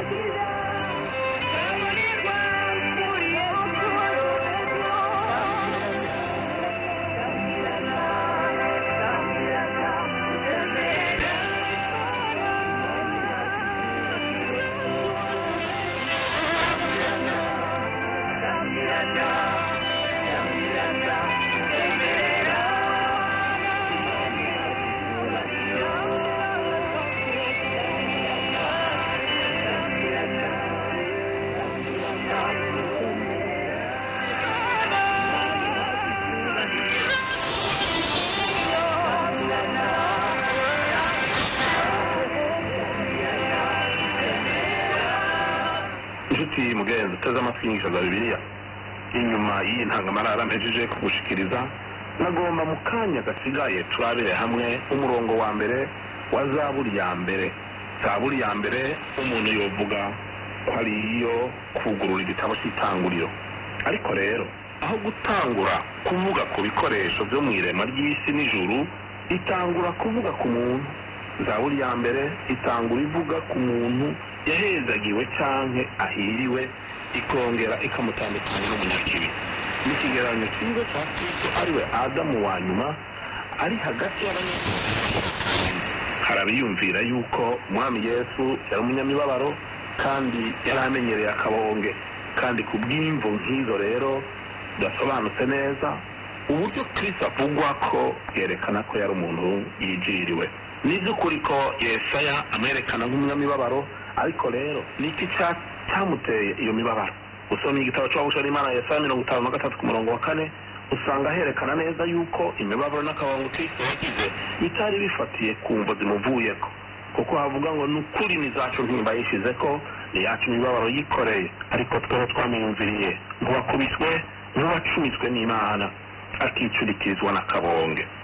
inshuti mugenzi uteze amatwi inyigisho za bibiliya inyuma y'iyi ntangamarara mpejeje kugushikiriza nagomba mu kanya gasigaye turabire hamwe umurongo wa mbere wa zaburi ya mbere zaburi ya mbere umuntu yovuga ko ari iyo kugurura igitabo cy'itanguriro ariko rero aho gutangura kuvuga ku bikoresho byo mu irema ry'isi n'ijuru itangura kuvuga ku muntu zaburi ya mbere itangura ivuga ku muntu yahezagiwe canke ahiriwe ikongera ikamutandukanya n'umunyakibi ni ikigereranyo cyiza cya kristo ariwe adamu wa nyuma ari hagati y'abanyabyaha harabiyumvira yuko umwami yesu yari umunyamibabaro kandi yari amenyereye akabonge kandi ku bw'imvo nk'izo rero bidasobanutse neza uburyo kristo avugwa ko bwerekana ko yari umuntu yijiriwe ni iby'ukuri ko yesaya amwerekana nk'umunyamibabaro ariko rero ni iki cya- cyamuteye iyo mibabaro usomye igitabo cy'abahusha n'imana yesaya mirongo itanu na gatatu ku murongo wa kane usanga herekana neza yuko imibabaro n'akabongo kristo yagize bitari bifatiye ku mvo zimuvuyeko kuko havuga ngo ni ukuri imizacu ntimba yishize ko niyacu imibabaro yikoreye ariko tweho twamwiyumviriye nk'uwakubiswe nk'uwacumitswe n'imana akicurikirizwa n'akabonge